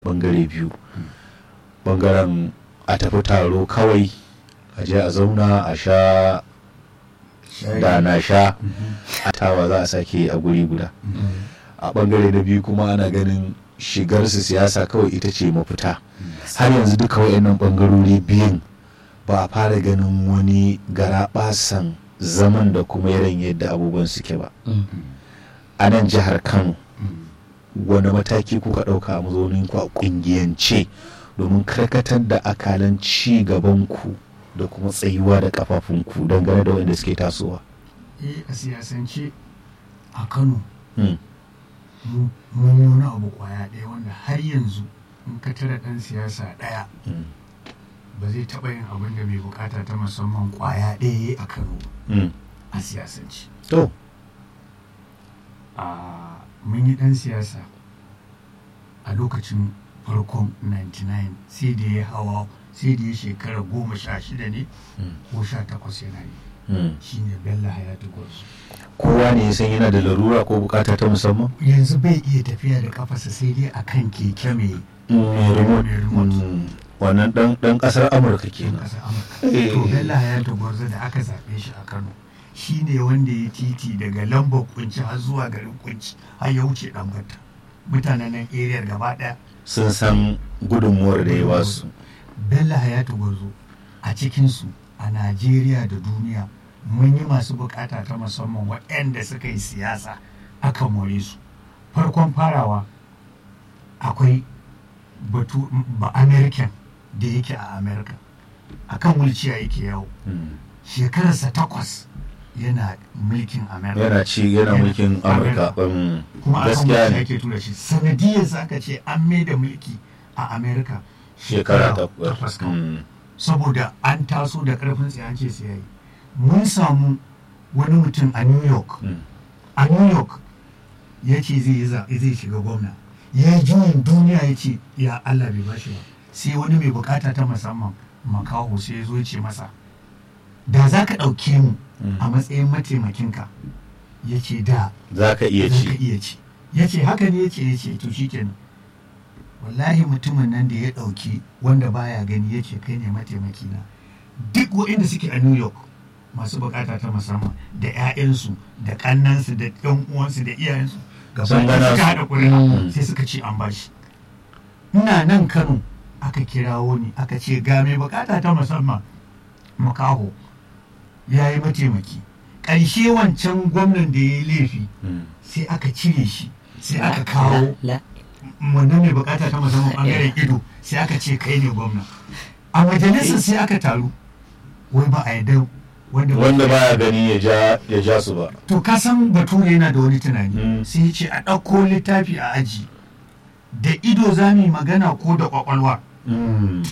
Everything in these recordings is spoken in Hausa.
bangare biyu bangaren a tafi taro kawai a je a zauna a sha da na sha a tawa za a sake a guri guda a bangare na biyu kuma ana ganin shigar su siyasa kawai ita ce mafita har yanzu duka wayannan bangarori biyun ba a fara ganin wani garaɓasan zaman da kuma yaran yadda abubuwan suke ba a nan jihar kano wani mataki kuka ɗauka a mazaunin ku a ƙungiyance domin karkatar da akalan ci gaban ku da kuma tsayuwa da kafafunku dangane da wanda suke tasowa eh a siyasance a kano Mm. mun yi wani abu kwaya ɗaya wanda har yanzu in ka tara ɗan siyasa ɗaya Mm. ba zai taɓa yin abin da mai bukata ta musamman kwaya ɗaya yayi a kano ba Mm. a siyasance to a mun yi ɗan siyasa a lokacin farkon 99 sai da ya hawa sai da ya shekara goma sha shida ne Mm. ko sha takwas yana yi Mm. shine bello hayatu gwarzo kowa ne ya san yana da larura ko bukata ta musamman yanzu bai iya tafiya da kafarsa sai dai akan keke mai Mm, remote. mai remote. Mm. wannan dan dan kasar amurka yan kenan ƙasar amurka to bello hayatu gwarzo da aka zaɓe shi a kano shi ne wanda ya titi daga lambar kunci har zuwa garin kunci har ya wuce ɗanbata mutanen nan area gaba ɗaya sun san gudunmuwar da ya basu bello hayatu gwarzo a cikinsu a najeriya da duniya mun yi masu bukata ta musamman waɗanda suka yi siyasa aka more su farkon farawa akwai batu ba american da yake a america akan wulciya yake yawo Mm. shekararsa takwas yana mulkin america yana ci yana mulkin amurka Mm. kuma akan gaskiya wulciya ne yake tura shi sanadiyarsa aka ce an mai da mulki a america shekara takwas kawai. Mm. saboda an taso da karfin tsaye an ce sai yayi mun samu wani mutum a new york Mm. a new york ya ce zai yi zaɓe zai shiga gwamna ya yi juyin duniya ya ce ya allah bai bashi ba sai wani mai bukata ta musamman makaho sai ya zo ya ce masa da za ka ɗauke mu Mm. a matsayin mataimakinka ya ce da za ka iya za ka ci iya ci ya ce haka ne ya ce ya ce to shi kenan wallahi mutumin nan da ya ɗauki wanda baya gani ya ce kai ne mataimakina duk waɗanda suke a new york masu bukata ta musamman da 'ya'yansu da ƙannansu da ɗan uwansu da iyayensu gaba Sun ɗaya gana suka su. haɗa ƙuri'a Mm. sai suka ce an bashi ina nan kano aka kirawo ni aka ce ga mai bukata ta musamman makaho ya yi mataimaki ƙarshe wancan gwamnan da ya yi laifi Mm. sai aka cire shi sai aka kawo la wannan mai bukata ta musamman bangaren ido sai aka ce kai ne gwamna a majalisar sai aka taru wai ba a yadda wanda ba wanda baya gani ya ja ya ja su ba to ka san bature yana da wani tunani Mm. sai ya ce a ɗauko littafi a aji da ido za mu yi magana ko da ƙwaƙwalwa Mm.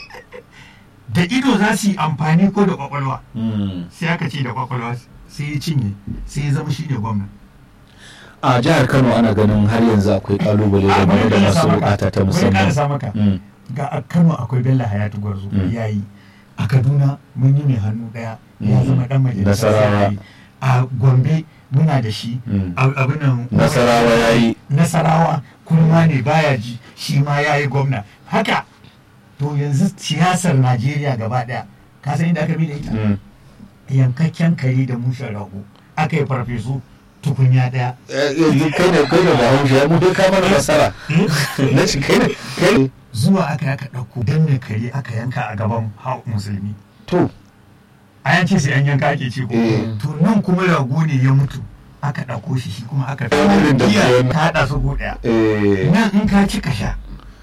da ido za su yi amfani ko da ƙwaƙwalwa Mm. sai aka ce da ƙwaƙwalwa sai ya cinye sai ya zama shi ne gwamna a jihar kano ana ganin har yanzu akwai kalubale A, game bari da ƙarasa masu maka. bukata ta Bari musamman ƙarasa maka. Mm. ga a kano akwai bello hayatu gwarzo Mm. ya yi a kaduna mun yi mai hannu daya ya Mm. zama dan majalisa Nasarawa. ya yi. a gombe muna da shi Mm. a- abin nan nasarawa ya yi nasarawa kuma ne baya ji shi ma ya yi gwamna haka to yanzu siyasar najeriya gaba daya ka san inda aka bi da ita Mm. yankakken kare da mushen rago aka yi farfesu tukunya daya Eh, yanzu kai ne kai ne bahaushe ya mu dai ka mana nasara na ci kai ne kai ne zuwa aka yi aka ɗauko danne kare aka yanka a gaban hau musulmi to a yanci sai an yanka ake ce ko Eh. to nan kuma rago ne ya mutu aka ɗauko shi shi kuma aka Irin da giya bayan- ta haɗa su go ɗaya eh nan in ka ci ka sha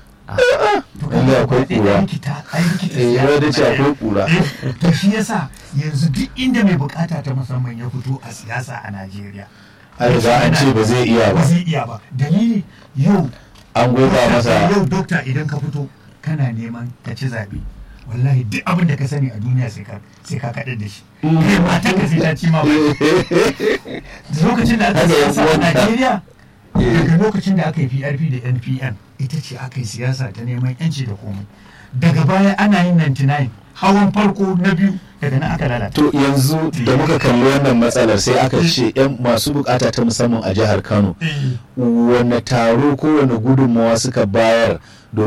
to ka Wanda ga akwai gaba ɗaya ƙura. an kita an kita eh siyasa ya da ce na akwai ɗaya. kura Eh, to shi yasa yanzu duk inda mai bukata ta musamman ya fito a siyasa a Najeriya an riga an ce ba zai iya ba ba zai iya ba dalili yau an goba masa yau dokta idan ka fito kana neman ka ci zaɓe wallahi duk abin da ka sani a duniya sai ka sai ka kaɗar da shi kai mata ka sai ta ci ma bai lokacin da aka Haka yan siyasa a uwanka. Najeriya Eh. daga lokacin da aka yi PRP da NPN ita ce aka yi siyasa ta neman yanci da komai daga baya ana yin 99 hawan farko na biyu daga nan aka lalata to yanzu da muka kalli wannan matsalar sai aka ce yan masu bukata ta musamman a jihar kano Eh. wane taro ko wane gudunmawa suka bayar